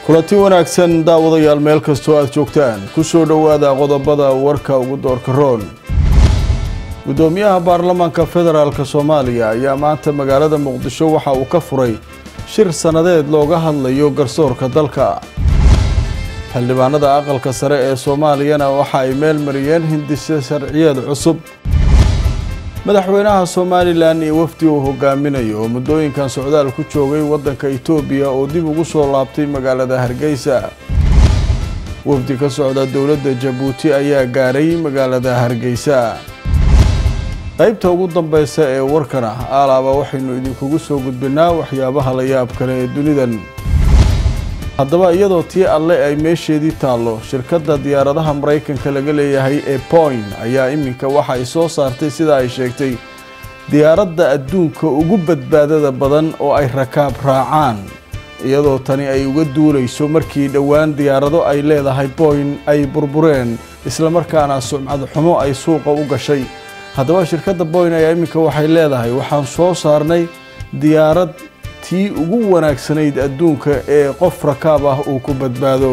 kulanti wanaagsan daawadayaal meel kastoo aad joogtaan ku soo dhowaada qodobada warka ugu doorka roon gudoomiyaha baarlamaanka federaalk soomaaliya ayaa maanta magaalada muqdisho waxa uu ka furay shir sannadeed looga hadlayo garsoorka dalka xildhibaanada aqalka sare ee soomaaliyana waxa ay meel mariyeen hindise sharciyeed cusub madaxweynaha somalilan iyo wafdi uu hogaaminayo oo muddooyinkan socdaal ku joogay waddanka itoobiya oo dib ugu soo laabtay magaalada hargeysa wafdi ka socda dowladda jabuuti ayaa gaaray magaalada hargeysa qaybta ugu dambeysa ee warkana aalaaba waxaynu idinkugu soo gudbinaa waxyaabaha la yaab kale ee dunidan haddaba iyadoo tii alle ay meesheedii taallo shirkadda diyaaradaha maraykanka laga leeyahay ee point ayaa iminka waxa ay soo saartay sida ay sheegtay diyaaradda adduunka ugu badbaadada badan oo ay rakaab raacaan iyadoo tani ay uga duulayso markii dhowaan diyaarado ay leedahay point ay burbureen islamarkaana sumcad xumo ay suuqa u gashay haddaba shirkadda point ayaa iminka waxay leedahay waxaan soo saarnay diyaarad tii ugu wanaagsanayd adduunka ee qof rakaab ah uu ku badbaado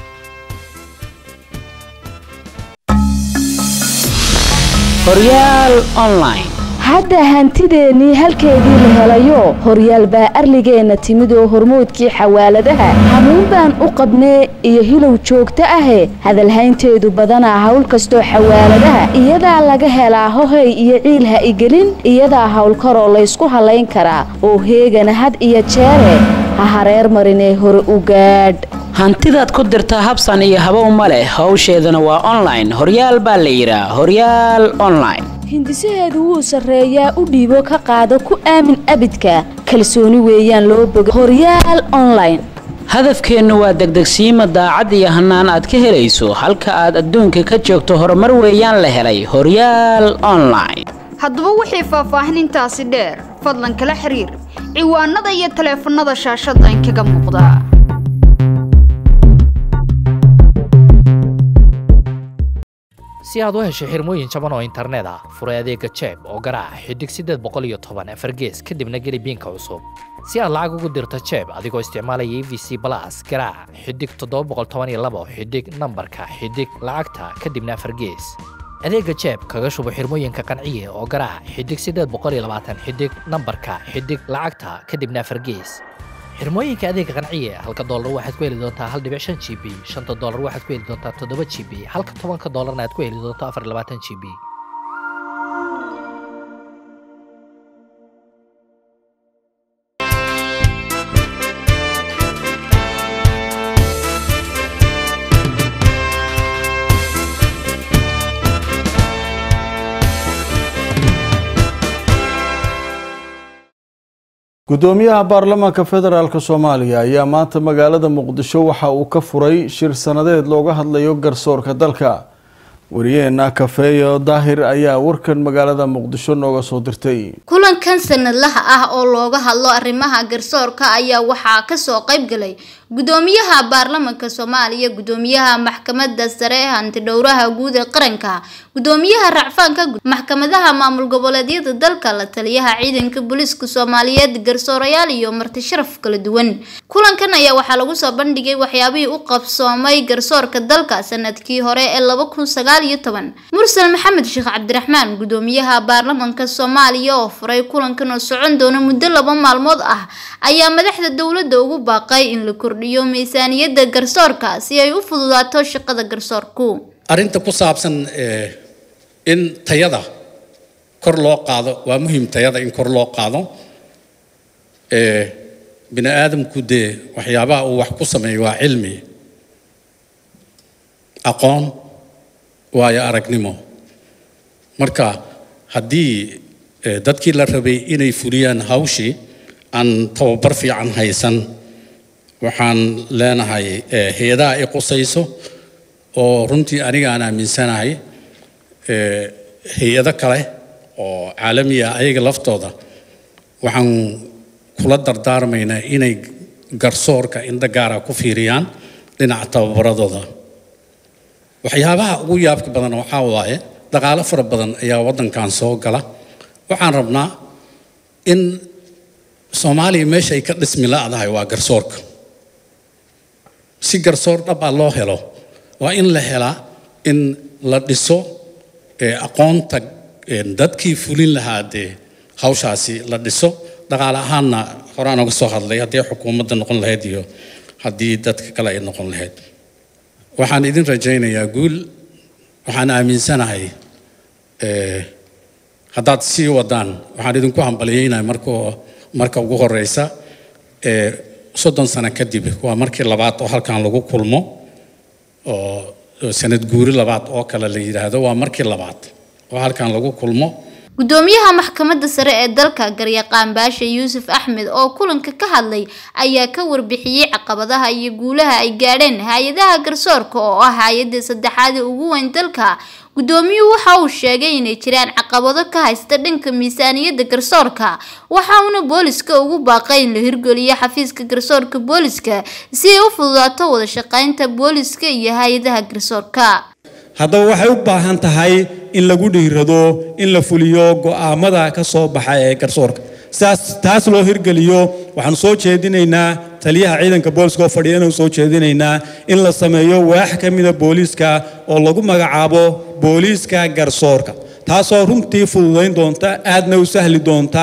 horyaal online hadda hantideennii halkeedii la helayo horyaal baa arligeenna timid oo hormoodkii xawaaladaha hamuun baan u qabnee iyo hilow joogto ahe hadalhaynteedu badanaa hawl kastoo xawaaladaha iyadaa laga helaa hohay iyo ciil ha igelin iyadaa howlkaroo laysku hallayn karaa oo heegana had iyo jeere ha hareer marinee hore u gaadh hantidaad ku dirtaa habsan iyo habow ma leh howsheedana waa online horyaal baa la yidhaa horyaal online hindisaheedu wuu sarreeyaa u dhiibo ka qaado ku aamin abidka kalsooni weeyaan loo boga horyaal online hadafkeennu waa degdegsiima daacad iyo hannaan aad ka helayso halka aad adduunka ka joogto horumar weeyaan la helay horyaal online haddaba wixii faahfaahinintaasi dheer fadlan kala xiriir ciwaanada iyo taleefannada shaashadda inkaga muuqda si aad u hesho xirmooyin jaban oo internet ah furay adeega jeeb oo garaac xidig siddeed boqol iyo toban afar gees kadibna geli biinka cusub si aad lacag ugu dirto jeeb adigoo isticmaalaya e v c balas garaac xidig toddoba boqol toban iyo labo xidig nambarka xidig lacagta kadibna afar gees adeega jeeb kaga shubo xirmooyinka qanciye oo garaac xidig siddeed boqol iyo labaatan xidig nambarka xidig lacagta kadibna afar gees xirmooyinka adeega qanciye halka doolar waxaad ku heli doontaa hal dhibic shan g b shanta doolar waxaad ku heli doontaa toddoba g b halka tobanka doolarna aad ku heli doonto afar iyo labaatan g b gudoomiyaha baarlamaanka federaalk soomaaliya ayaa maanta magaalada muqdisho waxa uu ka furay shir sannadeed looga hadlayo garsoorka dalka wariyeena kafeeyo daahir ayaa warkan magaalada muqdisho nooga soo dirtay kulankan sanadlaha ah oo looga hadlo arrimaha garsoorka ayaa waxaa kasoo qayb galay gudoomiyaha baarlamaanka soomaaliya gudoomiyaha maxkamada sare hantidhowraha guud ee qaranka gudoomiyaha racfaanka maxkamadaha maamul goboleedyada dalka la taliyaha ciidanka booliiska soomaaliyeed garsoorayaal iyo marti sharaf kala duwan kulankan ayaa waxaa lagu soo bandhigay waxyaabihii u qabsoomay garsoorka dalka sanadkii hore ee laba kun sagaal iyo toban mursal maxamed sheekh cabdiraxmaan gudoomiyaha baarlamaanka soomaaliya oo furay kulankan oo socon doona muddo laba maalmood ah ayaa madaxda dowladda ugu baaqay in la kordhiyo miisaaniyadda garsoorka si ay u fududaato shaqada garsoorku arrinta ku saabsan in tayada kor loo qaado waa muhiim tayada in kor loo qaado bini aadamku dee waxyaabaha uu wax ku sameeyo waa cilmi aqoon waayo aragnimo marka haddii dadkii la rabay inay fuliyaan hawshii aan tababar fiican haysan waxaan leenahay hay-adaha ay qusayso oo runtii aniga aan aaminsanahay hay-ado kale oo caalami ah ayaga laftooda waxaan kula dardaarmaynaa inay garsoorka indho gaara ku fiiriyaan dhinaca tababaradooda waxyaabaha ugu yaabka badan waxaa waaye dhaqaalo fara badan ayaa waddankan soo gala waxaan rabnaa in soomaaliya meesha ay ka dhismi la-dahay waa garsoorka si garsoor dhab ah loo helo waa in la helaa in la dhiso aqoonta dadkii fulin lahaa dee hawshaasi la dhiso dhaqaale ahaanna horaan uga soo hadlay haddii xukuumadda noqon lahayd iyo haddii dadka kale ay noqon lahayd waxaan idin rajaynayaa guul waxaan aaminsanahay haddaad sii wadaan waxaan idinku hambalyeynaya marka marka ugu horeysa soddon sano kadib waa markii labaad oo halkan lagu kulmo oo sanad guuri labaad oo kale la yidhaahdo waa markii labaad oo halkan lagu kulmo gudoomiyaha maxkamadda sare ee dalka garyaqaan baasha yuusuf axmed oo kulanka ka hadlay ayaa ka warbixiyey caqabadaha iyo guulaha ay gaadheen hay-adaha garsoorka oo ah hay-adda saddexaad ee ugu weyn dalka gudoomiyuhu waxa uu sheegay inay jiraan caqabado ka haysta dhanka miisaaniyadda garsoorka waxa uuna booliska ugu baaqay in la hirgeliyo xafiiska garsoorka booliska si ay u fududaato wada shaqeynta booliska iyo hay-adaha garsoorka haddaba waxay u baahan tahay in lagu dhiirado in la fuliyo go'aamada ka soo baxa ee garsoorka sidaas taas loo hirgeliyo waxaan soo jeedinaynaa taliyaha ciidanka booliska oo fadhiya inaan soo jeedinaynaa in la sameeyo waax ka mida booliiska oo lagu magacaabo booliiska garsoorka taasoo runtii fududayn doonta aadna u sahli doonta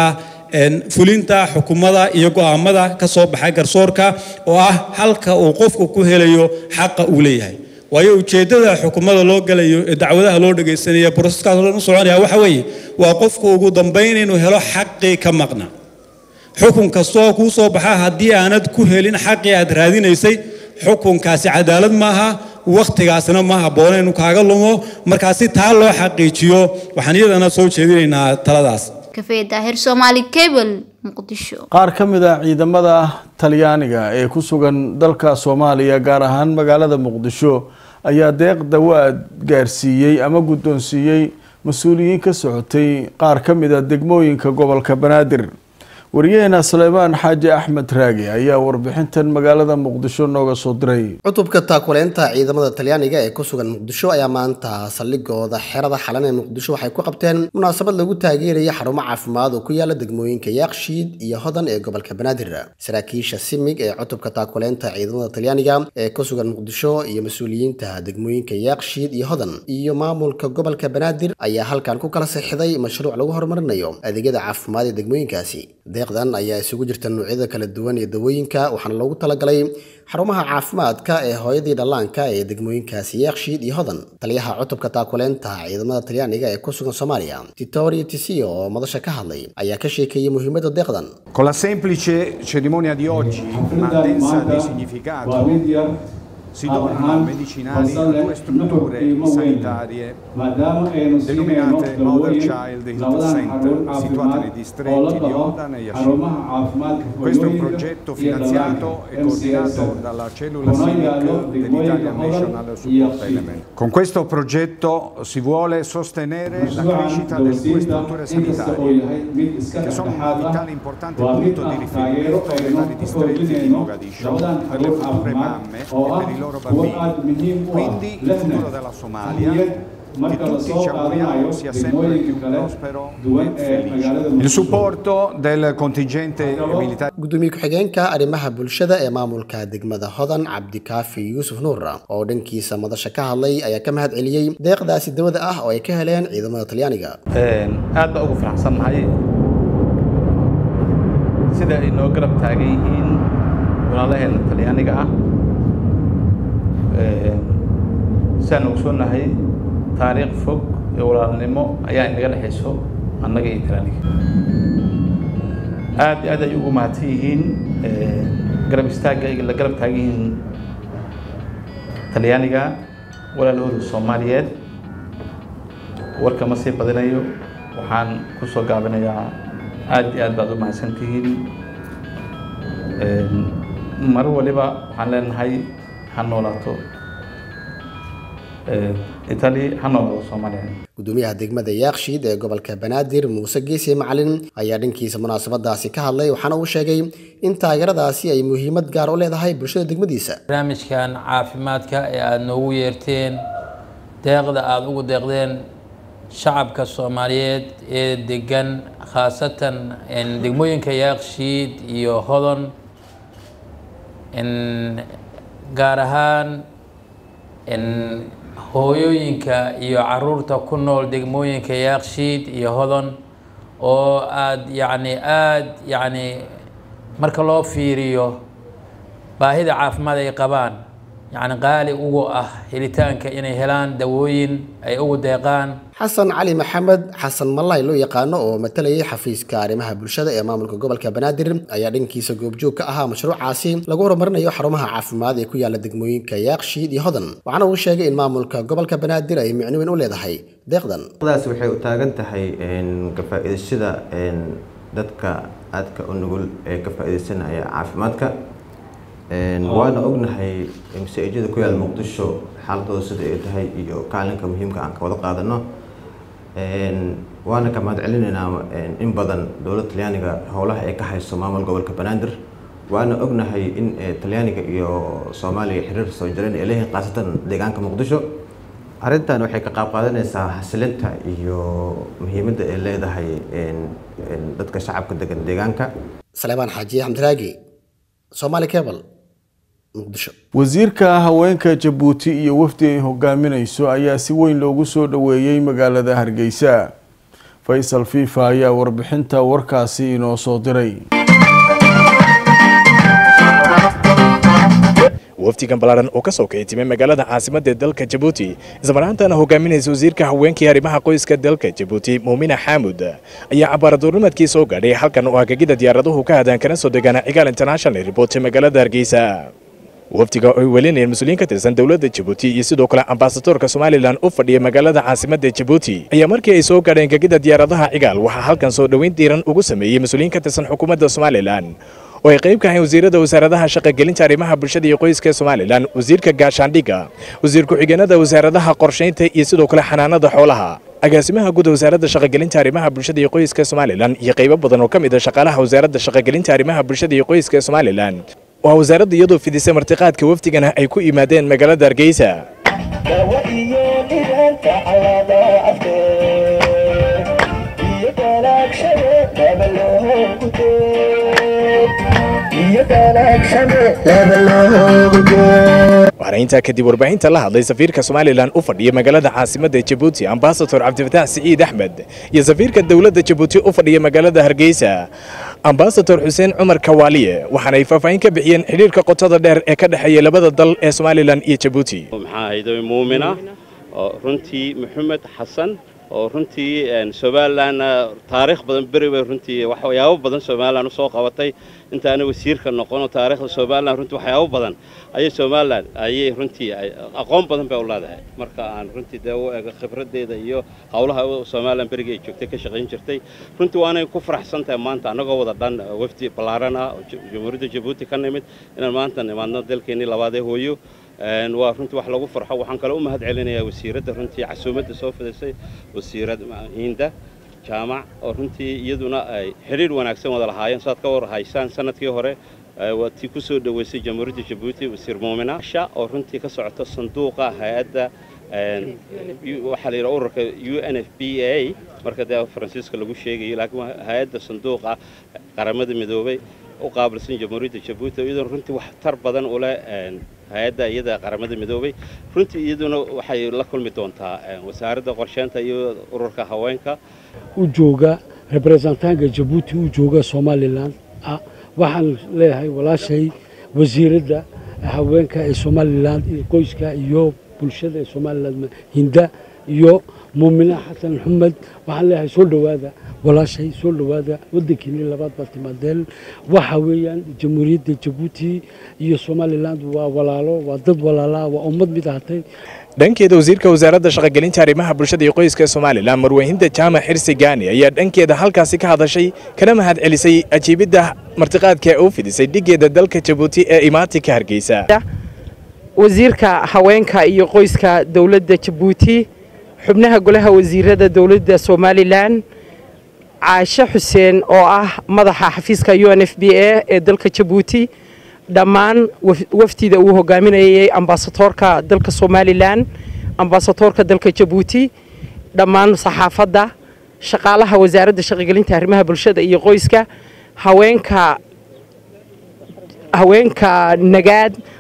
fulinta xukuumada iyo go'aamada ka soo baxa garsoorka oo ah halka uu qofku ku helayo xaqa uu leeyahay waayo ujeeddada xukuumada loo galayo ee dacwadaha loo dhagaysanaya broseskaas oo dhan u soconaya waxa weeye waa qofku ugu dambayn inuu helo xaqii ka maqna xukun kastoo kuu soo baxa haddii aanad ku helin xaqii aad raadinaysay xukunkaasi cadaalad maaha wakhtigaasna ma habboona inuu kaaga lumo markaa si taa loo xaqiijiyo waxaan iyadana soo jeedinaynaa taladaas kafee daahir soomaali cable muqdisho qaar ka mid ah ciidamada talyaaniga ee ku sugan dalka soomaaliya gaar ahaan magaalada muqdisho ayaa deeq dawaad gaarsiiyey ama guddoonsiiyey mas-uuliyiin ka socotay qaar ka mid a degmooyinka gobolka banaadir wariyaheena suleymaan xaaji axmed raagi ayaa warbixintan magaalada muqdisho nooga soo diray cutubka taakuleynta ciidamada talyaaniga ee ku sugan muqdisho ayaa maanta saldhigooda xerada xalan ee muqdisho waxay ku qabteen munaasabad lagu taageeraya xarumo caafimaad oo ku yaala degmooyinka yaaqshiid iyo hodan ee gobolka banaadir saraakiisha simig ee cutubka taakuleynta ciidamada talyaaniga ee ku sugan muqdisho iyo mas-uuliyiinta degmooyinka yaaqshiid iyo hodan iyo maamulka gobolka banaadir ayaa halkan ku kala sixday mashruuc lagu horumarinayo adeegyada caafimaad ee degmooyinkaasi deeqdan ayaa isugu jirta noocyada kala duwan ee dawooyinka waxaana loogu talagalay xarumaha caafimaadka ee hooyadii dhallaanka ee degmooyinkaasi yaaqshiid iyo hodan taliyaha cutubka taakuleynta ciidamada talyaaniga ee ku sugan soomaaliya titorio tisio oo madasha ka hadlay ayaa ka sheekeeyey muhiimadda deeqdan Con la semplice cerimonia di oggi, ma densa di significato, si donano medicinali a due strutture sanitarie denominate Mother Child Health Center, situate nei distretti di Odan e Yashin. Questo è un progetto finanziato e coordinato dalla cellula CIVIC dell'Italian National Support Element. Con questo progetto si vuole sostenere la crescita delle due strutture sanitarie, che sono un vitale importante punto di riferimento nei vari distretti di Mogadiscio per le future mamme e per i loro bambini. Quindi il futuro della Somalia che tutti ci auguriamo sia sempre più prospero e felice. Il supporto del contingente militare gudoomiye ku-xigeenka arrimaha bulshada ee maamulka degmada hodan cabdikaafi yuusuf nuura oo dhankiisa madasha ka hadlay ayaa ka mahad celiyey deeqdaasi dawada ah oo ay ka heleen ciidamada talyaaniga aad baa ugu faraxsannahay sida ay noo garab taagan yihiin walaalaheena talyaaniga ah sidaan ogsoonnahay taariikh fog iyo walaalnimo ayaa inaga dhexayso annaga iyo talyaaniga aad iyo aad ay ugu mahadsan yihiin garab istaagga ay la garab taagan yihiin talyaaniga walaalahooda soomaaliyeed warka ma sii badinayo waxaan ku soo gaabinayaa aad iyo aad baad u mahadsan tihiin mar waliba waxaan leenahay ha noolaato itali ha noolaato soomaaliya gudoomiyaha degmada yaaqshiid ee gobolka banaadir muuse geesi macalin ayaa dhankiisa munaasabadaasi ka hadlay waxaana uu sheegay in taageeradaasi ay muhiimad gaar u leedahay bulshada degmadiisa barnaamijkan caafimaadka ee aada noogu yeerteen deeqda aada ugu deeqdeen shacabka soomaaliyeed ee degan khaasatan degmooyinka yaaqshiid iyo hodon gaar ahaan hooyooyinka iyo caruurta ku nool degmooyinka yaaqshiid iyo hodon oo aada yacni aada yacni marka loo fiiriyo baahida caafimaad ay qabaan yacni qaali ugu ah helitaanka inay helaan dawooyin ay ugu deeqaan xasan cali maxamed xasan malay loo yaqaano oo matalayay xafiiska arrimaha bulshada ee maamulka gobolka banaadir ayaa dhankiisa goobjoog ka ahaa mashruucaasi lagu horumarinayo xarumaha caafimaad ee ku yaala degmooyinka yaaqshiid iyo hodan waxaana uu sheegay in maamulka gobolka banaadir ay micno weyn u leedahay deeqdan daas waxay u taagan tahay ka faa'iidashada dadka aadka u nugul ee ka faa'iidaysanaya caafimaadka waana ognahay masaajida ku yaal muqdisho xaaladooda sida ay tahay iyo kaalinka muhiimka aan ka wada qaadano waana ka mahad celinaynaa in badan dowladda talyaaniga howlaha ay ka hayso maamul gobolka banaadir waana ognahay in talyaaniga iyo soomaaliya xiriir soo jireen ay leeyihiin khaasatan deegaanka muqdisho arrintan waxay ka qaab qaadanaysaa xasilinta iyo muhiimadda ay leedahay dadka shacabka degan deegaanka saleebaan xaajiye xamdiraagi soomaali cable muqdisho wasiirka haweenka jabuuti iyo wafdi ay hogaaminayso ayaa si weyn loogu soo dhoweeyey magaalada hargeysa faysal fifa ayaa warbixinta warkaasi inoo soo diray wafdigan ballaaran oo ka soo kici timay magaalada caasimadda dalka jabuuti ismaraantana hogaaminaysa wasiirka haweenkii arrimaha qoyska dalka jabuuti muumina xaamud ayaa cabaaraduurnimadkii soo gaadhay halkan oo hagagida diyaaraduhu ka hadaan kana soo degaana cigaal international report ee magaalada hargeysa wafdiga oo ay welinayeen mas-uuliyiin ka tirsan dowladda jabuuti iyo sidoo kale ambasadoorka somalilan u fadhiya magaalada caasimadda jabuuti ayaa markii ay soo gaadheen gegida diyaaradaha cigaal waxaa halkan soo dhoweyn diiran ugu sameeyey mas-uuliyiin ka tirsan xukuumadda somalilan oo ay qayb ka ahayn wasiirada wasaaradaha shaqagelinta arrimaha bulshada iyo qoyska somalilan wasiirka gaashaandhigga wasiir ku-xigeenada wasaaradaha qorshaynta iyo sidoo kale xanaanada xoolaha agaasimaha guud wasaaradda shaqagelinta arrimaha bulshada iyo qoyska somalilan iyo qaybo badan oo ka mid a shaqaalaha wasaaradda shaqagelinta arrimaha bulshada iyo qoyska somalilan waa wasaaradda iyadoo fidisay martiqaadka wafdigana ay ku yimaadeen magaalada hargeysa waxaana intaa kadib warbaahinta la hadlay safiirka somalilan u fadhiya magaalada caasimadda jabuuti ambasador cabdifataax siciid axmed iyo safiirka dowladda jabuuti u fadhiya magaalada hargeysa ambasador xuseen cumar kawaaliye waxaana ay faahfaahin ka bixiyeen xidhiirka qotada dheer ee ka dhexeeya labada dal ee somalilan iyo jabuuti maxaa ahayd muumina oo runtii maxamed xasan oo runtii somalilan taariikh badan beri bay runtii waxyaabo badan somalilan usoo qabatay intaana wasiirka noqono taariikhda somalilan runtii waxyaabo badan ayay somalilan ayay runtii aqoon badan bay u leedahay marka aan runtii dee u ego khibradeeda iyo howlaha somalilan berigii ay joogtay ka shaqayn jirtay runtii waanay ku faraxsan tahay maanta annagoo wada dhan wafdi ballaaran ah oo jamhuuriyadda jabuuti ka nimid inaan maanta nimaadno dalkeennii labaadee hooyo waa runtii wax lagu farxo waxaan kale u mahad celinayaa wasiiradda runtii casuumadda soo fidisay wasiirad hiinda jaamac oo runtii iyaduna ay xidhiir wanaagsan wada lahaayeen saad ka war haysaan sanadkii hore waa tii ku soo dhoweysay jamhuuriyadda jabuuti wasiir muumina sha oo runtii ka socota sanduuqa hay-adda waxaa la yidhaha ururka u n f b a marka dee faransiiska lagu sheegayo laakiin waa hay-adda sanduuqa qaramada midoobay u qaabilsan jamhuuriyadda jabuuti iyaduna runtii wax tar badan u leh hay-adda iyada qaramada midoobay runtii iyaduna waxay la kulmi doontaa wasaaradda qorsheynta iyo ururka haweenka u jooga rebrezentaanka jabuuti u jooga somalilan waxaan leeyahay walaashay wasiiradda haweenka ee somalilan iyo qoyska iyo bulshada ee somalilan hinda iyo muumina xasan maxamed waxaan leeyahay soo dhowaada walaashay soo dhowaada waddankiinii labaad baad timaadeen waxa weeyaan jamhuuriyadda jabuuti iyo somaliland waa walaalo waa dad walaalaa waa ummad mid ahatay dhankeeda wasiirka wasaaradda shaqagelinta arrimaha bulshada iyo qoyska somalilan marweyhinda jaamac xirsi gaani ayaa dhankeeda halkaasi ka hadashay kana mahad celisay ajiibidda martiqaadka ee u fidisay dhigeeda dalka jabuuti ee imaatinka hargeysa wasiirka haweenka iyo qoyska dowladda jabuuti xubnaha golaha wasiirada dowladda somalilan caashe xuseen oo ah madaxa xafiiska u n f b a ee dalka jabuuti dhammaan wafdida uu hogaaminayay ambasadoorka dalka somalilan ambasadoorka dalka jabuuti dhammaan saxaafadda shaqaalaha wasaaradda shaqagelinta arrimaha bulshada iyo qoyska haweenka haweenka nagaad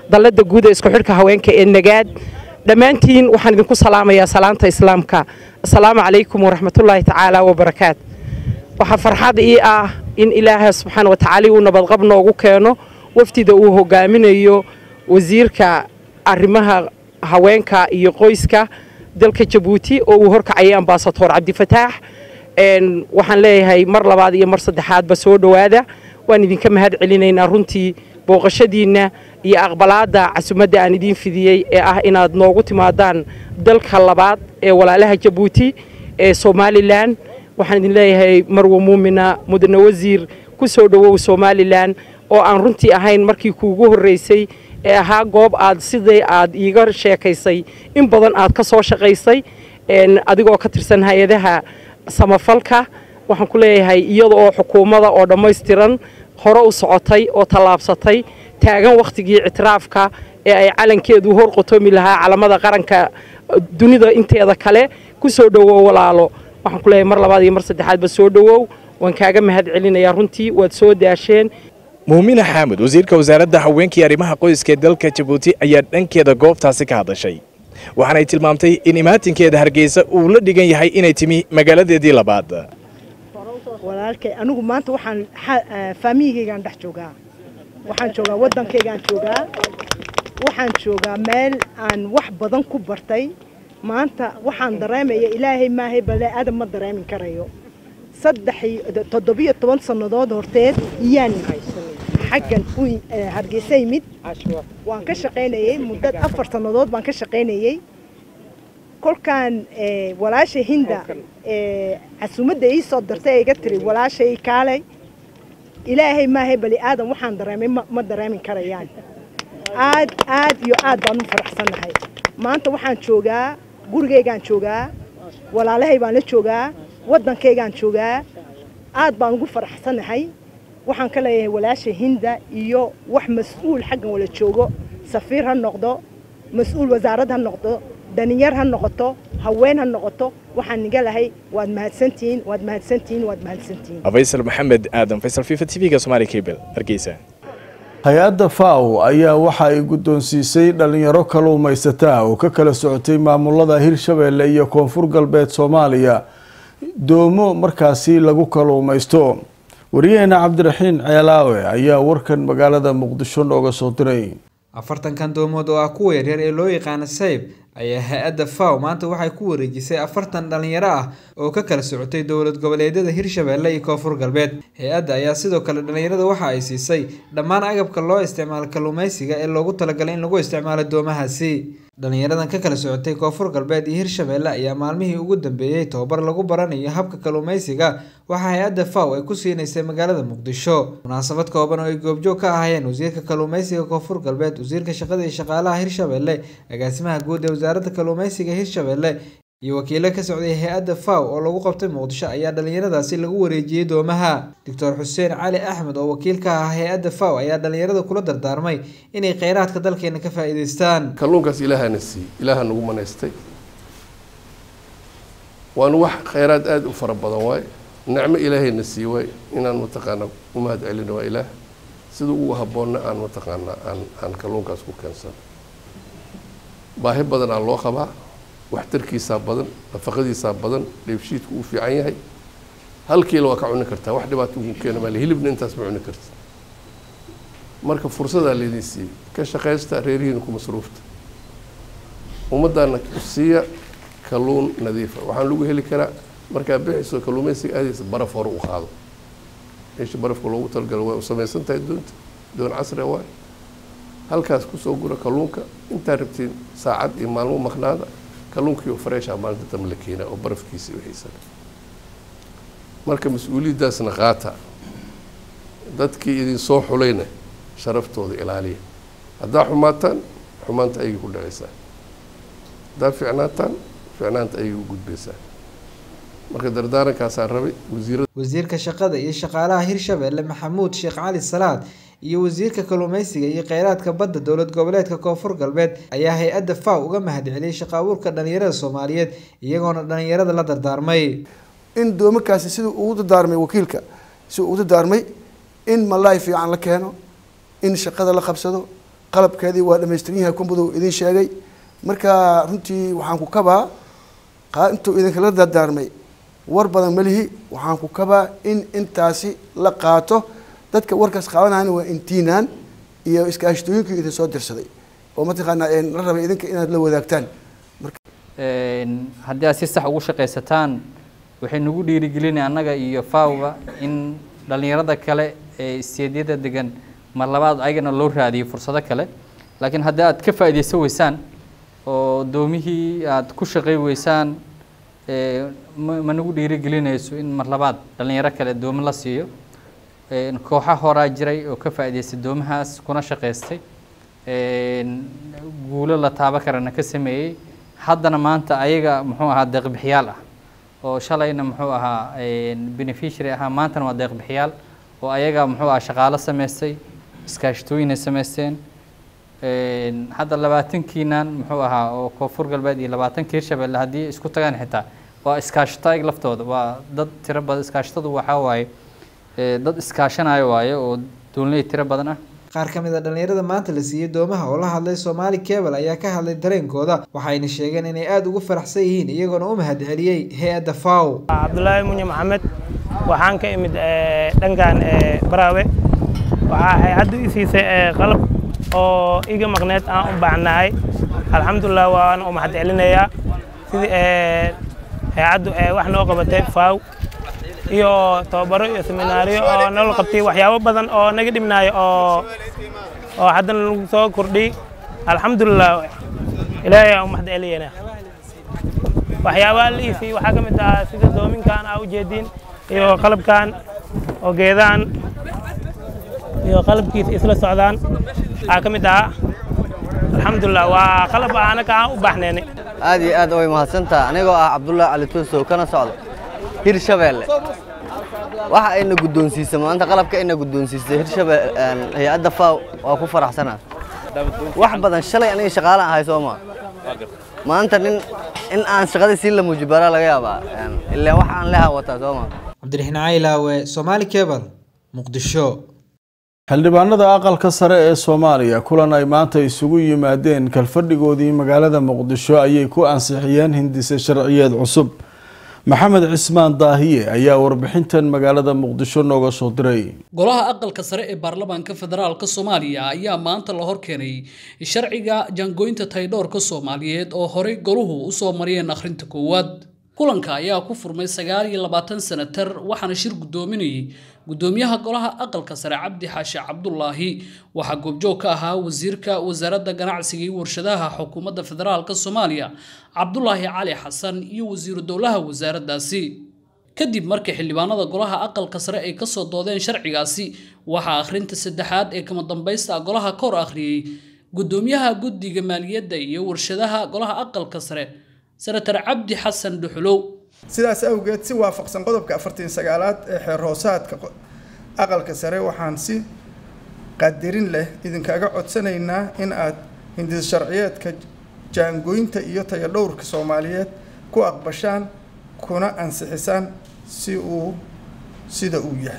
dallada guud ee isku xidhka haweenka ee nagaad dhammaantiin waxaan idinku salaamayaa salaanta islaamka asalaamu calaykum waraxmatullaahi tacaala wabarakaat waxaa farxad ii ah in ilaaha subxaana wa tacaala uu nabadqab noogu keeno wafdida uu hogaaminayo wasiirka arrimaha haweenka iyo qoyska dalka jabuuti oo uu horkacayay ambasadoor cabdifataax waxaan leeyahay mar labaad iyo mar saddexaadba soo dhowaada waan idinka mahad celinaynaa runtii booqashadiinna iyo aqbalaadda casumadda aan idiin fidiyey ee ah inaad noogu timaadaan dalka labaad ee walaalaha jabuuti ee somalilan waxaan idin leeyahay marwo muumina mudane wasiir ku soo dhowow somalilan oo aan runtii ahayn markii kuugu horreysay ee ahaa goob aad sidai aad iiga sheekaysay in badan aad ka soo shaqaysay adigoo ka tirsan hay-adaha samafalka waxaan ku leeyahay iyada oo xukuumadda oo dhammaystiran hore u socotay oo tallaabsatay taagan wakhtigii ictiraafka ee ay calankeedu hor qotoomi lahaa calamada qaranka dunida inteeda kale ku soo dhowow walaalo waxaan ku leeyahay mar labaad iyo mar saddexaadba soo dhowow waan kaaga mahad celinayaa runtii waad soo daasheen muumina xaamud wasiirka wasaaradda haweenkii arrimaha qoyska ee dalka jabuuti ayaa dhankeeda goobtaasi ka hadashay waxaanay tilmaamtay in imaatinkeeda hargeysa uu la dhigan yahay inay timi magaaladeedii labaad walaalkay anigu maanta waxaan faamiyigaygaan dhex joogaa waxaan joogaa waddankaygaan joogaa waxaan joogaa meel aan wax badan ku bartay maanta waxaan dareemaya ilaahay maahay bale aadam ma dareemin karayo saddex toddobiyo toban sannadood horteed iyaan xaggan u hargeysa yimid waan ka shaqaynayey muddo afar sannadood baan ka shaqaynayey kolkaan walaasha hinda casuumadda ii soo dartay iga tiri walaashay kaalay ilaahay maahay bali aadan waxaan dareemay ma dareemin karayaan aad aad iyo aad baan u faraxsannahay maanta waxaan joogaa gurigaygaan joogaa walaalahay baan la joogaa waddankaygaan joogaa aad baan ugu faraxsannahay waxaan ka leeyahay walaasha hinda iyo wax mas-uul xaggan wala joogo safiir ha noqdo mas-uul wasaarad ha noqdo dhallinyar ha noqoto haween ha noqoto waxaan niga lahay waad mahadsantihiin waad mahadsantihiin waad mahadsantihiin faysal maxamed aadan faysal fifa t v-ga somaali cable hargeysa hay-adda faw ayaa waxa ay guddoonsiisay dhalinyaro kaluumaysataa oo ka kala socotay maamulada hirshabeelle iyo koonfur galbeed soomaaliya doomo markaasi lagu kaluumaysto wariyaheena cabdiraxiin ceelaawe ayaa warkan magaalada muqdisho nooga soo diray afartankan doomood oo ah kuwa yaryar ee loo yaqaano sayb ayaa hay-adda faw maanta waxay ku wareejisay afartan dhalinyaro ah oo ka kala socotay dowlad goboleedyada hirshabeelle iyo koonfur galbeed hay-adda ayaa sidoo kale dhalinyarada waxa ay siisay dhammaan agabka loo isticmaalo kalluumeysiga ee loogu talagalay in lagu isticmaalo doomahaasi dhalinyaradan ka kala socotay koonfur galbeed iyo hirshabeelle ayaa maalmihii ugu dambeeyey tobabar lagu baranayo habka kalluumeysiga waxaa hay-adda faw ay ku siinaysay magaalada muqdisho munaasabad kooban oo ay goobjoog ka ahaayeen wasiirka kalluumeysiga koonfur galbeed wasiirka shaqada iyo shaqaalaha hirshabeelle agaasimaha guud ee wasaaradda kalluumeysiga hirshabeelle iyo wakiilo ka socday hay-adda faw oo lagu qabtay muqdisho ayaa dhalinyaradaasi lagu wareejiyey doomaha doctor xuseen cali axmed oo wakiil ka ah hay-adda faw ayaa dhalinyarada kula dardaarmay inay kheyraadka dalkeena ka faa'iidaystaan kalluunkaas ilaahana siiyey ilaaha nagu manaystay waana wax kheyraad aada u fara badan waaye nicmo ilaahayna siiye waay inaan mataqaanaa u mahad celino waa ilaah sida ugu habboonna aan mataqaanaa aan aan kalluunkaas ku keensano baahi badan aa loo qabaa waxtarkiisaa badan nafaqadiisaa badan dheefshiidku uu fiican yahay hal kiilo waa ka cuni kartaa wax dhibaato ugu keena maale hilibna intaas ma cuni kartid marka fursadaa laydin siiyey ka shaqaysta reerihiina ku masruufta ummaddaana siiya kalluun nadiifa waxaan lagu heli karaa markaa bixayso kalluumeysiga aadaysa baraf hore u qaado meesha barafka loogu talagalo way u samaysan tahay doonta doon casri ah waay halkaas kusoo gura kalluunka intaa rabtiin saacad iyo maalmo maqnaada kalluunkii oo freesha maalinta dambe la keenaa oo barafkiisa wixiisa marka mas-uuliyaddaasna qaata dadkii idin soo xulayna sharaftooda ilaaliya haddaa xumaataan xumaanta ayay ku dhacaysaa haddaa ficnaataan ficnaanta ayay u gudbaysaa marka dardaarankaasaan rabay wasiirada wasiirka shaqada iyo shaqaalaha hirshabeelle maxamuud sheekh cali salaad iyo wasiirka kalluumeysiga iyo kheyraadka badda dowlad goboleedka koonfur galbeed ayaa hay-adda faw uga mahad celiyey shaqo abuurka dhalinyarada soomaaliyeed iyagoona dhalinyarada la dardaarmay in doomarkaasi siduu ugu dardaarmay wakiilka siduu ugu dardaarmay in malaay fiican la keeno in shaqada la qabsado qalabkeedii waa dhamaystiran yahay kumbudu idin sheegay marka runtii waxaan ku kabaa intuu idinkala dardaarmay war badan malihi waxaan ku kabaa in intaasi la qaato dadka warkaas qaadanayana waa intiinaan iyo iskaashtooyinkii idin soo dirsaday oo mataqaanaa la rabay idinka inaad la wadaagtaan haddii aad si sax ugu shaqaysataan waxay nagu dhiirigelinaya annaga iyo fawba in dhallinyarada kale ee isteedyada degan mar labaad ayagana loo raadiyo fursado kale laakiin haddii aad ka faa'iidaysan weysaan oo doomihii aad ku shaqay weysaan ma nagu dhiirigelinayso in mar labaad dhallinyaro kale doomo la siiyo kooxa horaa jiray oo ka faa'iidaystay doomahaas kuna shaqaystay guulo la taabo karana ka sameeyey haddana maanta ayaga muxuu ahaa deeqbixiyaal ah oo shalayna muxuu ahaa beneficiary ahaa maantana waa deeqbixiyaal oo ayaga muxuu ahaa shaqaalo samaystay iskaashatooyinay samaysteen hadda labaatankiinan muxuu ahaa oo koonfur galbeed iyo labaatanka hirshabelle haddii isku tagaan xitaa waa iskaashato ayag laftooda waa dad tiro badan iskaashatadu waxaa waaye dad iskaashanayo waaye oo doonley tiro badan ah qaar ka mid a dhallinyarada maanta la siiyey doomaha oo la hadlay soomaali cable ayaa ka hadlay dareenkooda waxayna sheegeen inay aada ugu faraxsan yihiin iyagoona u mahad celiyey hay-adda faw cabdulaahi munye maxamed waxaan ka imid dhankan baraawe waxaa hay-addu i siisay qalab oo iga maqneed aan u baahnahay alxamdulilah waan u mahad celinayaa sidii hay-addu wax noo qabatay faw iyo tababaro iyo seminaariyo oo nala qabtay waxyaabo badan oo naga dhibnaayo oo oo haddana lagu soo kordhiyey alxamdulilah ilaahay aan u mahad celiyena waxyaabaha la iisay waxaa ka mid ah sida doominkan aa ujeediin iyo qalabkan oo geedaan iyo qalabkiisa isla socdaan aa ka mid ah alxamdulilah waa qalab anaka aan u baaxneynay aad iyo aad way mahadsantaha anigoo ah cabdullaahi cali tuusow kana socda hirshabeelle waxa ayna guddoonsiisay maanta qalabka ayna guddoonsiisay hirshabelle hay-adda faw waa ku faraxsanaa wax badan shalay aniga shaqaale ahay soo maa maanta nin in aan shaqadii sii la muujibaraa laga yaabaa ilaan wax aan leha wataa soo maa cabdiraxiin caylaawe soomaali cable muqdisho xildhibaanada aqalka sare ee soomaaliya kulan ay maanta isugu yimaadeen kalfadhigoodii magaalada muqdisho ayay ku ansixiyeen hindise sharciyeed cusub maxamed cismaan daahiye ayaa warbixintan magaalada muqdisho nooga soo diray golaha aqalka sare ee baarlamaanka federaalka soomaaliya ayaa maanta la horkeenay sharciga jaangooynta taydhoorka soomaaliyeed oo horey goluhu usoo mariyeen akhrinta koowaad kulanka ayaa ku furmay sagaal iyo labaatan sanatar waxaana shir guddoominayay guddoomiyaha golaha aqalka sare cabdi xaashi cabdulaahi waxaa goobjoog ka ahaa wasiirka wasaaradda ganacsiga iyo warshadaha xukuumadda federaalka soomaaliya cabdulaahi cali xasan iyo wasiiru dowlaha wasaaraddaasi kadib markii xildhibaanada golaha aqalka sare ay kasoo doodeen sharcigaasi waxaa akhrinta saddexaad ee kama dambaysta golaha kor akhriyey guddoomiyaha guddiga maaliyadda iyo warshadaha golaha aqalka sare senatar cabdi xasan dhuxulow sidaas awgeed si waafaqsan qodobka afartan sagaalaad ee xeer hoosaadka aqalka sare waxaan si qadirin leh idinkaga codsanaynaa in aad hindis sharciyeedka jaangooynta iyo tayadhowrka soomaaliyeed ku aqbashaan kuna ansixisaan si uu sida uu yahay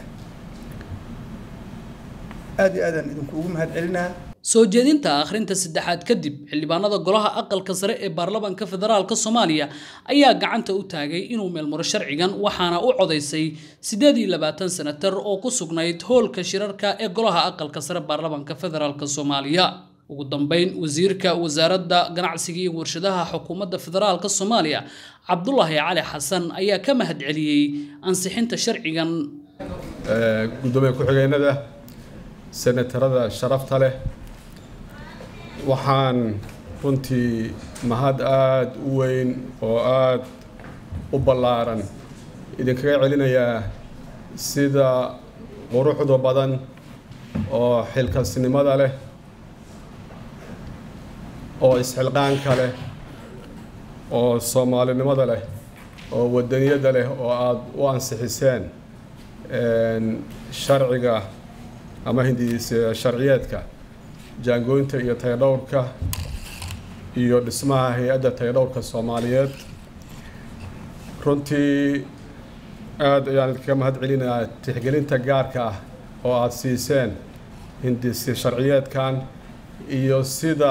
aad iyo aadaan idinkuugu mahad celinaa soo jeedinta akhrinta saddexaad kadib xildhibaanada golaha aqalka sare ee baarlamaanka federaalka soomaaliya ayaa gacanta u taagay inuu meelmaro sharcigan waxaana u codaysay siddeed iyo labaatan senatar oo ku sugnayd hoolka shirarka ee golaha aqalka sare baarlamaanka federaalka soomaaliya ugu dambeyn wasiirka wasaaradda ganacsiga iyo warshadaha xukuumadda federaalka soomaaliya cabdulaahi cali xasan ayaa ka mahad celiyey ansixinta sharcigan gudoomiye ku-xigeenada senatarada sharafta leh waxaan runtii mahad aada u weyn oo aada u ballaaran idinkaga celinayaa sida quruxda badan oo xilkasnimada leh oo isxilqaanka leh oo soomaalinimada leh oo wadaniyadda leh oo aada u ansixiseen sharciga ama hindiis sharciyeedka jaangooynta iyo tayadhowrka iyo dhismaha hay-adda tayadhowrka soomaaliyeed runtii aada ayaan idinkaga mahad celinayaa tixgelinta gaarka ah oo aada siiseen hindis sharciyeedkan iyo sida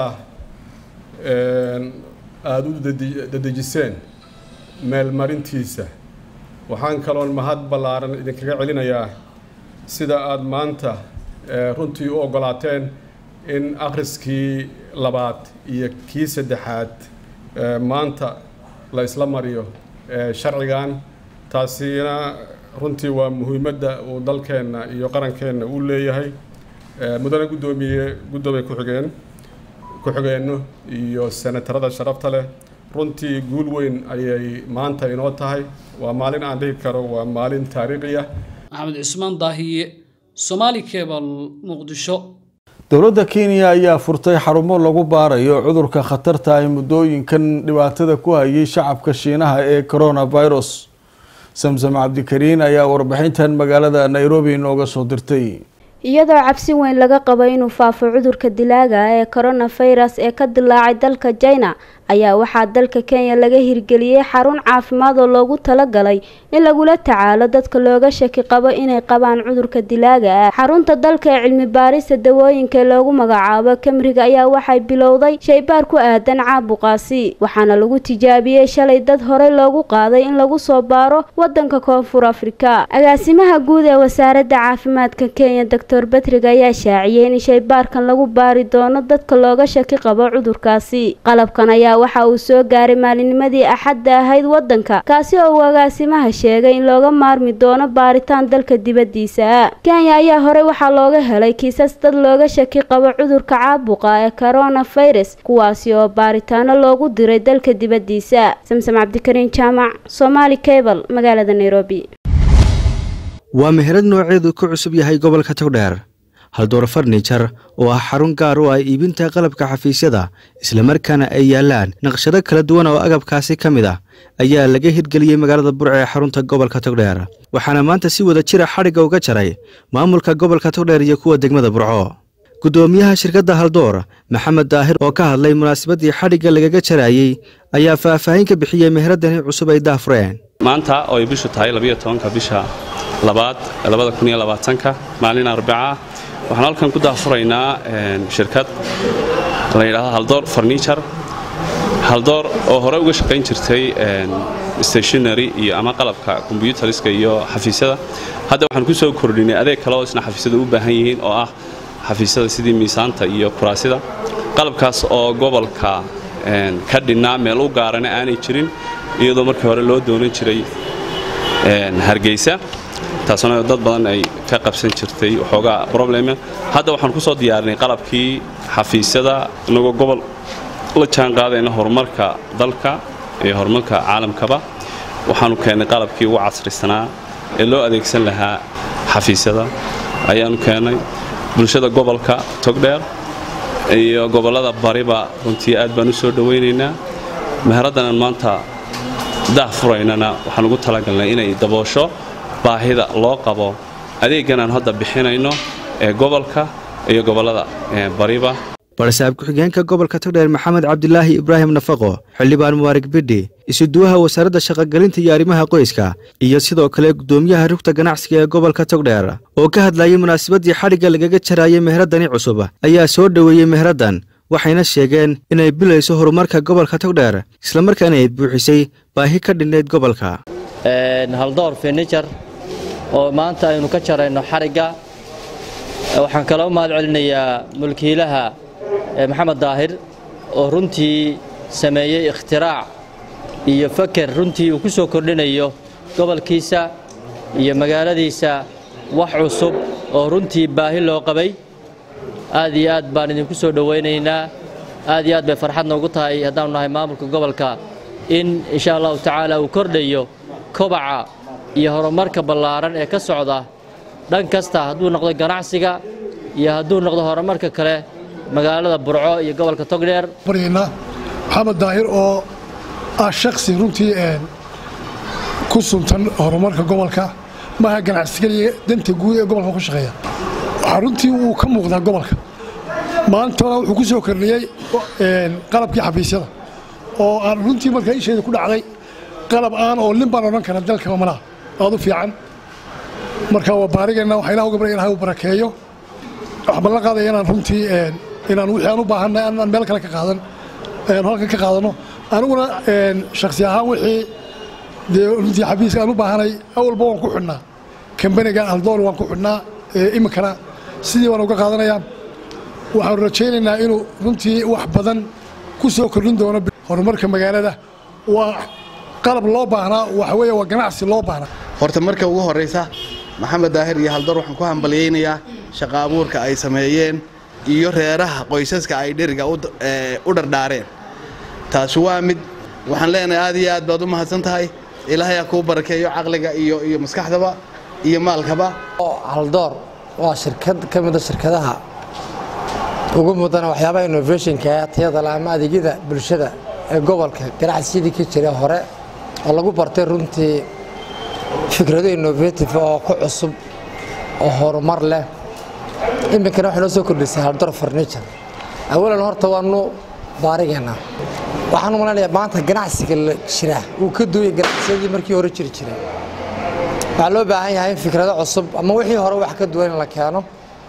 aada u dadejiseen meelmarintiisa waxaan kaloon mahad ballaaran idinkaga celinayaa sida aada maanta runtii u oggolaateen in akhriskii labaad iyo kii saddexaad maanta la isla mariyo sharcigan taasina runtii waa muhiimadda uu dalkeenna iyo qarankeenna uu leeyahay mudane guddoomiye guddoomiye ku-xigeen ku-xigeenno iyo senatarada sharafta leh runtii guul weyn ayay maanta inoo tahay waa maalin aan dhihi karo waa maalin taariikhi ah maxamed cusmaan daahiye somaali cebal muqdisho dowladda kenya ayaa furtay xarumo lagu baarayo cudurka khatarta ay muddooyinkan dhibaatada ku hayay shacabka shiinaha ee coronavirus samsam cabdikariin ayaa warbixintan magaalada nairobi inooga soo dirtay iyadoo cabsi weyn laga qabo inuu faafo cudurka dilaaga ee coronavirus ee ka dilaacay dalka china ayaa waxaa dalka kenya laga hirgeliyey xarun caafimaad oo loogu talagalay in lagula tacaalo dadka looga shaki qabo inay qabaan cudurka dilaaga ah xarunta dalka ee cilmi baarista dawooyinka loogu magacaabo kamriga ayaa waxay bilowday shaybaar ku aadan caabuqaasi waxaana lagu tijaabiyey shalay dad horey loogu qaaday in lagu soo baaro wadanka koonfur afrika agaasimaha guud ee wasaaradda caafimaadka kenya doctor batrig ayaa shaaciyey in shaybaarkan lagu baari doono dadka looga shaki qabo cudurkaasi qalabkan ayaa waxa uu soo gaaray maalinimadii axadda ahayd wadanka kaasi oo uu agaasimaha sheegay in looga maarmi doono baaritaan dalka dibadiisa kenya ayaa horey waxaa looga helay kiisas dad looga shaki qabo cudurka caabuqa ee coronavirus kuwaasi oo baaritaano loogu diray dalka dibadiisa samsam cabdikariin jaamac somaali cable magaalada nairobi waa meherad nooceedu ku cusub yahay gobolka togdheer haldoor farnijar oo ah xarun gaar u ah iibinta qalabka xafiisyada islamarkaana ay yaalaan naqshado kala duwan oo agabkaasi ka mid ah ayaa laga hirgeliyey magaalada burco ee xarunta gobolka togdheer waxaana maanta si wada jira xadhigga uga jaray maamulka gobolka togdheer iyo kuwa degmada burco guddoomiyaha shirkadda haldoor maxamed daahir oo ka hadlay munaasabadii xadhigga lagaga jarayey ayaa faahfaahin ka bixiyey meheradani cusub ay daafureen maanta oo ay bishu tahay labiyo tobanka bisha labaad labada kun iyo labaatanka maalin arbaca waxaan halkan ku daafuraynaa shirkad la yidhaahdo haldoor farniture haldoor oo hore uga shaqayn jirtay stationary iyo ama qalabka kombyuteriska iyo xafiisyada hadda waxaan ku soo kordhinay adeeg kale oo isna xafiisyada u baahan yihiin oo ah xafiisyada sidii miisaanta iyo kuraasida qalabkaas oo gobolka ka dhinnaa meel u gaarana aanay jirin iyadoo markii hore loo doonan jiray hargeysa taasuna dad badan ay ka qabsan jirtay waxoogaa problema hadda waxaan ku soo diyaarinay qalabkii xafiisyada inagoo gobol la jaan qaadayna horumarka dalka iyo horumarka caalamkaba waxaanu keennay qalabkii ugu casrisanaa ee loo adeegsan lahaa xafiisyada ayaanu keennay bulshada gobolka togdheer iyo gobollada bariba runtii aad baan u soo dhowaynaynaa meheraddanan maanta daah furaynana waxaan ugu talagalnay inay daboosho baahida loo qabo adeeggan aan hadda bixinayno ee gobolka iyo gobollada bariba barsaab ku-xigeenka gobolka togdheer maxamed cabdilaahi ibraahim nafaqo xildhibaan mubaarig bidhi isuduwaha wasaaradda shaqogelinta iyo arrimaha qoyska iyo sidoo kale guddoomiyaha rugta ganacsiga ee gobolka togdheer oo ka hadlayay munaasabadii xadhigga lagaga jaraayay meheradani cusub ayaa soo dhoweeyey meheraddan waxayna sheegeen inay bilayso horumarka gobolka togdheer islamarkaana ay buuxisay baahi ka dhinnayd gobolka haldoor furnijar oo maanta aynu ka jarayno xarigga waxaan kala u mahad celinayaa mulkiilaha maxamed daahir oo runtii sameeyey ikhtiraac iyo faker runtii uu ku soo kordhinayo gobolkiisa iyo magaaladiisa wax cusub oo runtii baahi loo qabay aad iyo aad baan idinku soo dhowaynaynaa aad iyo aad bay farxad noogu tahay haddaanu nahay maamulka gobolka in insha allahu tacaala uu kordhayo kobaca iyo horumarka ballaaran ee ka socda dhan kasta hadduu noqdo ganacsiga iyo hadduu noqdo horumarka kale magaalada burco iyo gobolka togdheer baryayna maxamed daahir oo ah shaksi runtii ku suntan horumarka gobolka maaha ganacsigeliya danta guud ee gobolka ku shaqeeya waxaa runtii uu ka muuqdaa gobolka maantana wuxuu ku soo kordhiyey qalabkii xafiisyada oo aan runtii markaa isheeda ku dhacday qalab aan oo lin baan odhan kara dalka malaha aad u fiican marka waa baarigeenna waxaa ilaah uga barya ilahay uu barakeeyo waxaan ballan qaadaya inaan runtii inaan wixii aan u baahanay aan meel kale ka qaadan halkan ka qaadano aniguna shaksi ahaan wixii dee runtii xafiiska aan u baahanay awalba waan ku xidhnaa kambaniga haldoor waan ku xidhnaa iminkana sidii baan uga qaadanayaa waxaanu rajaynaynaa inuu runtii wax badan ku soo kordhin doono horumarka magaalada waa qalab loo baahnaa waxa weeye waa ganacsi loo baahnaa horta marka ugu horraysa maxamed daahir iyo haldoor waxaan ku hambalyaynayaa shaqa abuurka ay sameeyeen iyo reeraha qoysaska ay dheriga u dhardhaareen taasi waa mid waxaan leenahay aad iyo aad baad u mahadsan tahay ilaahay ha kuu barakeeyo caqliga iyo iyo maskaxdaba iyo maalkaba haldoor waa shirkad ka mida shirkadaha ugu mudana waxyaabaha innovationka ee tayada la ama adeegyada bulshada ee gobolka ganacsigii ka jira hore oo lagu bartay runtii fikrado innovative oo ku cusub oo horumar leh iminkana waxay noo soo kordhisay haldoor furniture awalan horta waanu baarigeennaa waxaan u malaynayaa maanta ganacsiga la jira uu ka duwaya ganacsiyadii markii hore jiri jiray waxaa loo baahan yahay in fikrado cusub ama wixii hore wax ka duwan in la keeno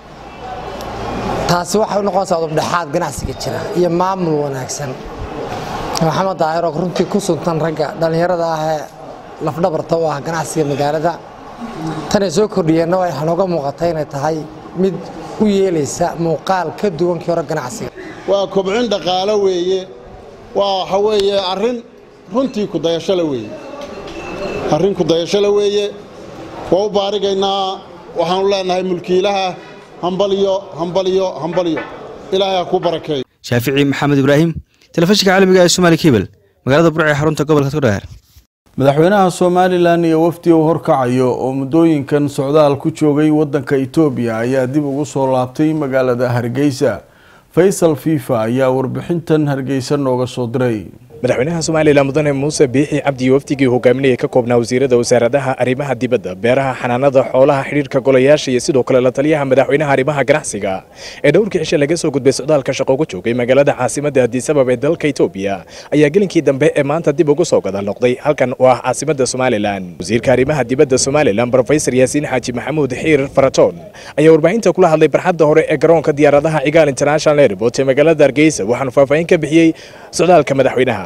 taasi waxay u noqonaysaa udubdhexaad ganacsiga jira iyo maamul wanaagsan maxamed daahir oo runtii ku suntan ragga dhallinyarada ah ee lafdhabarta u ah ganacsiga magaalada tanay soo kordhiyeenna waxaa nooga muuqatay inay tahay mid u yeelaysa muuqaal ka duwan kii hore ganacsiga waa kobcin dhaqaalo weeye waa waxa weeye arrin runtii kudayashole weeye arrin kudayashole weeye waa u baarigaynaa waxaanu leenahay mulkiilaha hambalyo hambalyo hambalyo ilaahay ha ku barakeeyo shaafici maxamed ibraahim telefishinka caalamiga ee somaali kebel magaalada burca ee xarunta gobolka togdheer madaxweynaha somalilan iyo wafdi uu horkacayo oo muddooyinkan socdaal ku joogay wadanka itoobiya ayaa dib ugu soo laabtay magaalada hargeysa faysal fifa ayaa warbixintan hargeysa nooga soo diray madaxweynaha somalilan mudane muuse biixi cabdi wafdigii hogaaminaya ka koobnaa wasiirada wasaaradaha arrimaha dibadda beeraha xanaanada xoolaha xidhiirka golayaasha iyo sidoo kale la taliyaha madaxweynaha arrimaha ganacsiga ee dhowrkii cishe laga soo gudbay socdaalka shaqo ugu joogay magaalada caasimadda addisabab ee dalka itoobiya ayaa gelinkii dambe ee maanta dib ugu soo gadaal noqday halkan oo ah caasimadda somalilan wasiirka arrimaha dibadda somalilan brofesor yaasiin xaaji maxamuud xiir faratoon ayaa warbaahinta kula hadlay barxadda hore ee garoonka diyaaradaha cigaal international airport ee magaalada hargeysa waxaanu faahfaahin ka bixiyey socdaalka madaxweynaha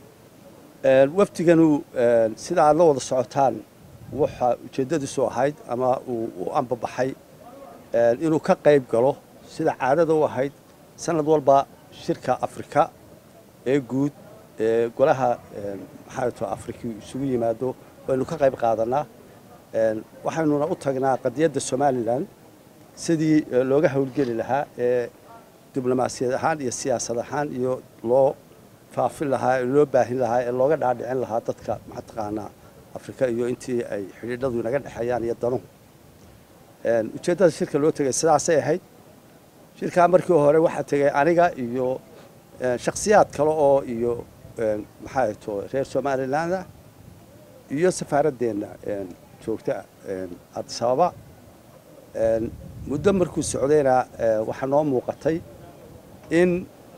wafdiganu sida aad la wada socotaan waxa ujeeddadiisu ahayd ama uu u ambabaxay inuu ka qayb galo sida caadada u ahayd sanad walba shirka afrika ee guud ee golaha maxaato afrika isugu yimaado waynu ka qayb qaadanaa waxaynuna u tagnaa qadiyadda somalilan sidii looga howlgeli lahaa ee diblomaasiyad ahaan iyo siyaasad ahaan iyo loo faafin lahaa ee loo baahin lahaa ee looga dhaadhicin lahaa dadka mataqaanaa afrika iyo intii ay xidhiidhadu inaga dhexeeyaan iyo danuhu ujeeddada shirka loo tegay sidaasay ahayd shirkaa markii hore waxaa tegay aniga iyo shakhsiyaad kale oo iyo maxaa to reer somalilandah iyo safaaradeenna joogta addis ababa muddo markuu socdayna waxaa noo muuqatay in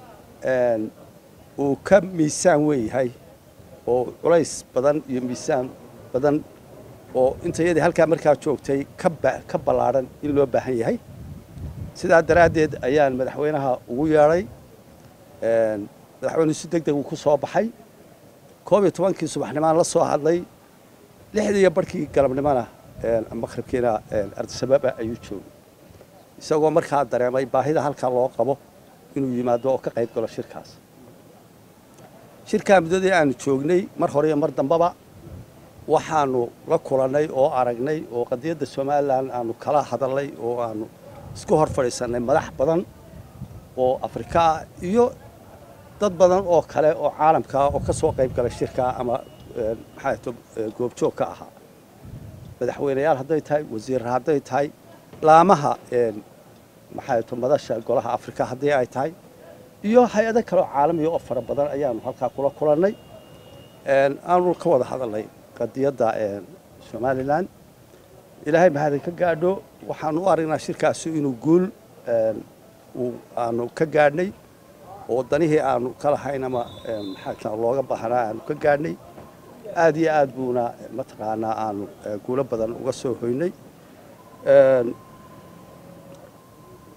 uu ka miisaan weyn yahay oo culays badan iyo miisaan badan oo intayadii halkaa markaa joogtay ka ballaadhan in loo baahan yahay sidaa daraaddeed ayaan madaxweynaha ugu yeedhay madaxweynuhu si deg deg uu ku soo baxay koob iyo tobankii subaxnimaan la soo hadlay lixdii iyo barhkii galabnimona maqribkiina ardisababa ayuu joogay isagoo markaa dareemay baahida halkaa loo qabo inuu yimaado oo ka qayb galo shirkaas shirkaa muddadii aanu joognay mar hore iyo mar dambaba waxaanu la kulannay oo aragnay oo qadiyadda somalilan aanu kala hadalnay oo aanu isku hor fadhiisannay madax badan oo afrika ah iyo dad badan oo kale oo caalamkaa oo ka soo qayb galay shirkaa ama maxaato goobjoog ka ahaa madaxweyneyaal hadday tahay wasiirra hadday tahay laamaha maxaato madasha golaha afrika haddii ay tahay iyo hay-ado kale oo caalamiya oo fara badan ayaanu halkaa kula kulannay aanu ka wada hadalnay qadiyadda somalilan ilaahay mahadin ka gaadho waxaanu u aragnaa shirkaasi inuu guul aanu ka gaadhnay oo danihii aanu ka lahayn ama maxaa looga baahnaa aanu ka gaadhnay aad iyo aad buuna mataqaanaa aanu guulo badan uga soo hoynay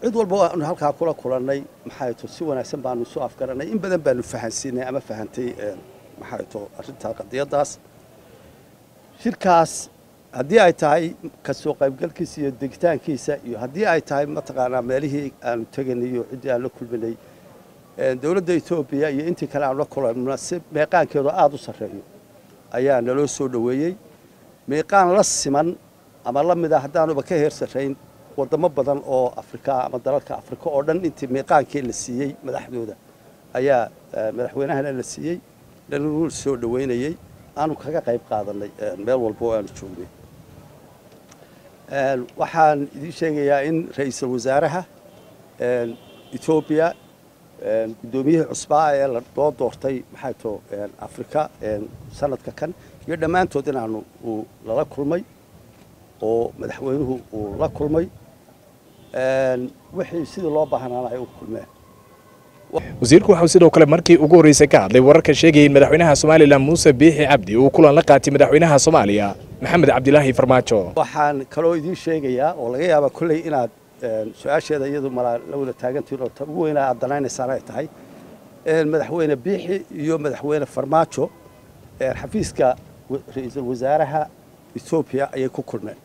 cid walba waanu halkaa kula kulannay maxay to si wanaagsan baanu isu afgarannay in badan baanu fahansiinay ama fahantay maxay to arrintaa qadiyaddaas shirkaas haddii ay tahay kasoo qaybgalkiisa iyo degitaankiisa iyo haddii ay tahay mataqaanaa meelihii aanu teganay iyo ciddii aan la kulminay dowladda etoobiya iyo intii kale aanu la kulanna si meeqaankeedu aada u sarreeyo ayaa naloo soo dhoweeyey meeqaan la siman ama la mid a haddaanuba ka heer sarrayn wadamo badan oo afrika ama dalalka afrika oo dhan intii meeqaankii la siiyey madaxdooda ayaa madaxweynahana la siiyey lanagu soo dhoweynayey aanu kaga qayb qaadanay meel walba oo aanu joognay waxaan idiin sheegayaa in ra-iisul wasaaraha etoobiya guddoomiyihii cusbaa ee loo doortay maxay to afrika sanadka kan iyo dhammaantood inaanu uu lala kulmay oo madaxweynuhu uu la kulmay wixii sidii loo baahnaana ay u kulmeen wasiirku waxauu sidoo kale markii ugu horreysay ka hadlay wararka sheegaya in madaxweynaha somalilan muuse biixi cabdi uu kulan la qaatay madaxweynaha soomaaliya maxamed cabdilaahi farmaajo waxaan kaloo idiin sheegayaa oo laga yaabaa kolley inaad su-aasheeda iyadu malaa la wada taagantiin oo ta ugu weynaa aad danaynaysaan ay tahay madaxweyne biixi iyo madaxweyne farmaajo xafiiska ra-iisul wasaaraha etoobiya ayay ku kulmeen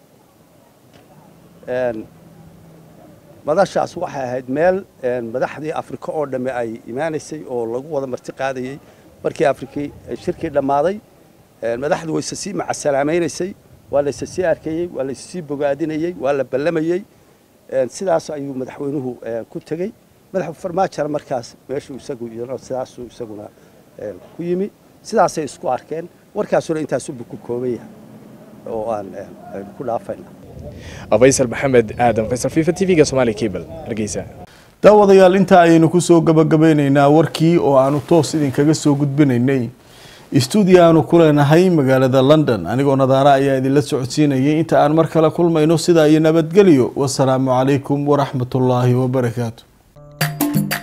madashaas waxay ahayd meel madaxdii afrika oo dhamme ay imaanaysay oo lagu wada marti qaadayey markii afrikii shirkii dhammaaday madaxdu wayse sii macasalaamaynaysay waa layse sii arkayey waa layse sii bogaadinayey waa la ballamayey sidaas ayuu madaxweynuhu ku tegey madax farmaajona markaas meeshuu isagu sidaasuu isaguna ku yimi sidaasay isku arkeen warkaasuna intaasubu ku kooban yahay oo aan ku dhaafayna faysal maxamed aadan faysal fifa t v-ga somaali cable hargeysa daawadayaal intaa ayaynu kusoo gabagabeyneynaa warkii oo aanu toos idinkaga soo gudbinaynay stuudio aanu ku leenahay magaalada london anigoo nadaara ayaa idinla socodsiinayay inta aan mar kale kulmayno sidaa iyo nabadgelyo wasalaamu calaykum waraxmatullaahi wabarakaatu